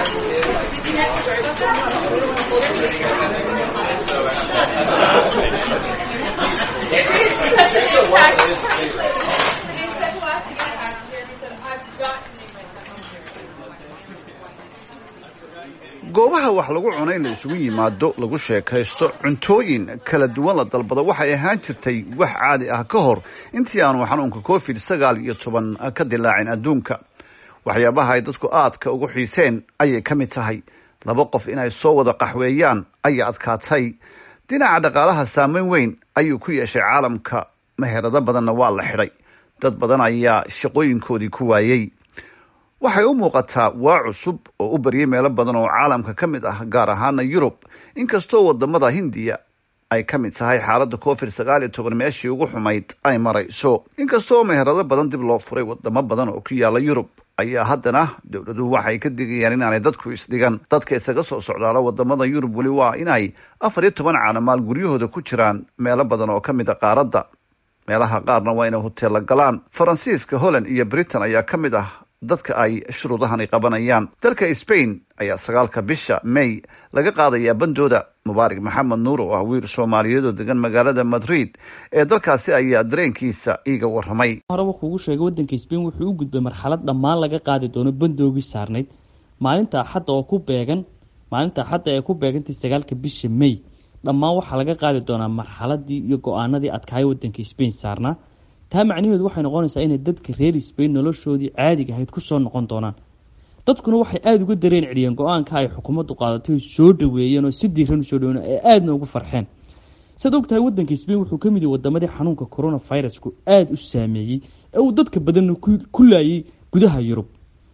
goobaha wax lagu cuno in la isugu yimaado lagu sheekaysto cuntooyin kala duwan la dalbado waxay ahaan jirtay wax caadi ah ka hor intii aanu xanuunka covid sagaal iyo toban ka dilaacin adduunka waxyaabaha ay dadku aadka ugu xiiseen ayay ka mid tahay laba qof inay soo wada qaxweeyaan ayaa adkaatay dhinaca dhaqaalaha saameyn weyn ayuu ku yeeshay caalamka meherado badanna waa la xidhay dad badan ayaa shaqooyinkoodii ku waayey waxay u muuqataa waa cusub oo u baryay meelo badan oo caalamka ka mid ah gaar ahaana yurub inkastoo wadamada hindiya ay ka mid tahay xaaladda covid sagaal iyo toban meeshii ugu xumayd ay marayso inkastoo meherado badan dib loo furay wadamo badan oo ku yaala yurub ayaa haddana dowladuhu waxay ka digayaan inaanay dadku isdhigan dadka isaga soo socdaalo wadamada yurub weli waa inay afar iyo toban caanamaal guryahooda ku jiraan meelo badan oo ka mid a qaaradda meelaha qaarna waa inay hoteella galaan faransiiska holland iyo britain ayaa ka mid ah dadka ay shuruudahani qabanayaan dalka spain ayaa sagaalka bisha may laga qaadayaa bandooda mubaarak maxamed nuur oo ah wiil soomaaliyeed oo degan magaalada madrid ee dalkaasi ayaa dareenkiisa iiga waramay horeba kuugu sheegay waddanka spain wuxuu u gudbay marxalad dhammaan laga qaadi doono bandoogii saarnayd maalinta axadda oo ku beegan maalinta axadda ee ku beegantay sagaalka bisha may dhammaan waxaa laga qaadi doonaa marxaladii iyo go-aanadii adkaaya waddanka spain saarnaa taa macnaheedu waxay noqonaysaa inay dadka reer spain noloshoodii caadiga ahayd kusoo noqon doonaan dadkuna waxay aada uga dareen celiyeen go-aanka ay xukuumaddu qaadatay soo dhaweeyeen oo si diiran usoo dhaweyen ee aadna ugu farxeen saad og tahay waddanka spain wuxuu ka mid yahay wadamadii xanuunka coronavirusku aada u saameeyey ee uu dadka badanna ku laayay gudaha yurub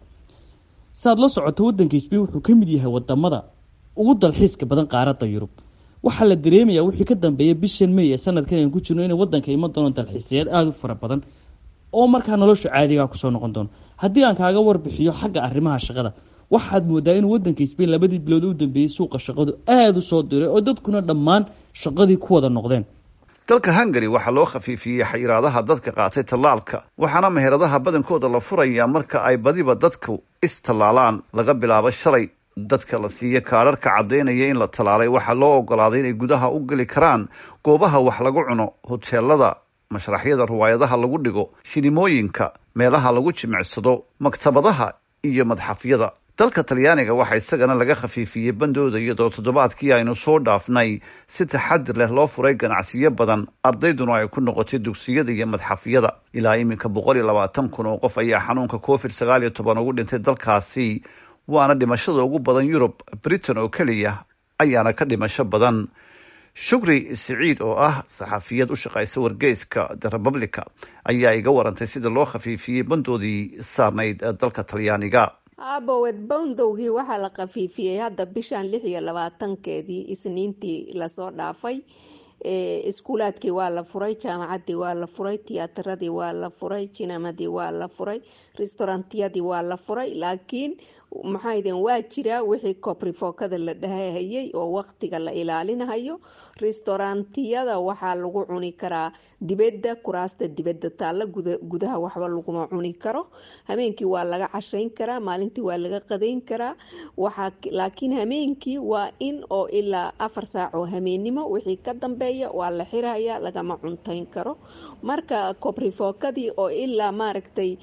saaad la socoto waddanka spain wuxuu ka mid yahay wadamada ugu dalxiiska badan qaaradda yurub waxaa la dareemayaa wixii ka dambeeya bishan may ee sanadkan aynu ku jirno inay waddanka iman doono dalxiisayaad aada u fara badan oo markaa nolosha caadigaa kusoo noqon doono haddii aan kaaga warbixiyo xagga arrimaha shaqada waxaad moodaa inuu waddanka spain labadii bilood u dambeeyey suuqa shaqadu aada u soo diray oo dadkuna dhammaan shaqadii ku wada noqdeen dalka hungary waxaa loo khafiifiyey xayiraadaha dadka qaatay tallaalka waxaana meheradaha badankooda la furayaa marka ay badiba dadku istallaalaan laga bilaabo shalay dadka la siiya kaadharka caddaynaya in la tallaalay waxaa loo ogolaaday inay gudaha u geli karaan goobaha wax lagu cuno hoteelada mashraxyada riwaayadaha lagu dhigo shinimooyinka meelaha lagu jimicsado maktabadaha iyo madxafyada dalka talyaaniga waxaa isagana laga khafiifiyey bandooda iyadoo toddobaadkii aynu soo dhaafnay si taxadir leh loo furay ganacsiyo badan ardayduna ay ku noqotay dugsiyada iyo madxafyada ilaa iminka boqol iyo labaatan kun oo qof ayaa xanuunka covid sagaal iyo toban ugu dhintay dalkaasi waana dhimashada ugu badan yurub britain oo keliya ayaana ka dhimasho badan shukri siciid oo ah saxafiyad u shaqaysa wargeyska the republica ayaa iga warantay sida loo khafiifiyey bandoodii saarnayd dalka talyaaniga abowed bondowgii waxaa la khafiifiyey hadda bishan lix iyo labaatankeedii isniintii lasoo dhaafay iskuulaadkii waa la furay jaamacadii waa la furay tiyaataradii waa la furay jinamadii waa la furay restaurantiyadii waa la furay laakiin maxaydeen waa jiraa wixii kobrifookada la dhahahayay oo waqtiga la ilaalinahayo restaurantiyada waxaa lagu cuni karaa dibadda kuraasta dibadda taalla gudaha waxba laguma cuni karo hameenkii waa laga cashayn karaa maalintii waa laga qadayn karaa laakiin hameenkii waa in oo ilaa afar saac oo hameennimo wixii ka dambeeya waa la xiraya lagama cuntayn karo marka kobrifookadii oo ilaa maaragtay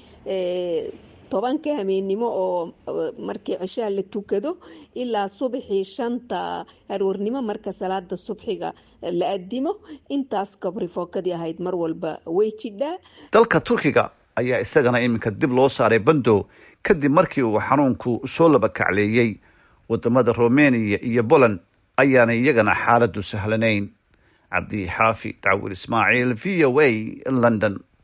tobanka hameennimo oo markii cishaha la tukado ilaa subaxii shanta aroornimo marka salaada subxiga la adimo intaas kobrifookadii ahayd mar walba way jidhaa dalka turkiga ayaa isagana iminka dib loo saaray bando kadib markii uu xanuunku soo laba kacleeyey wadamada romania iyo poland ayaana iyagana xaaladu sahlanayn cabdi xaafi dacwil ismaaciil v o a london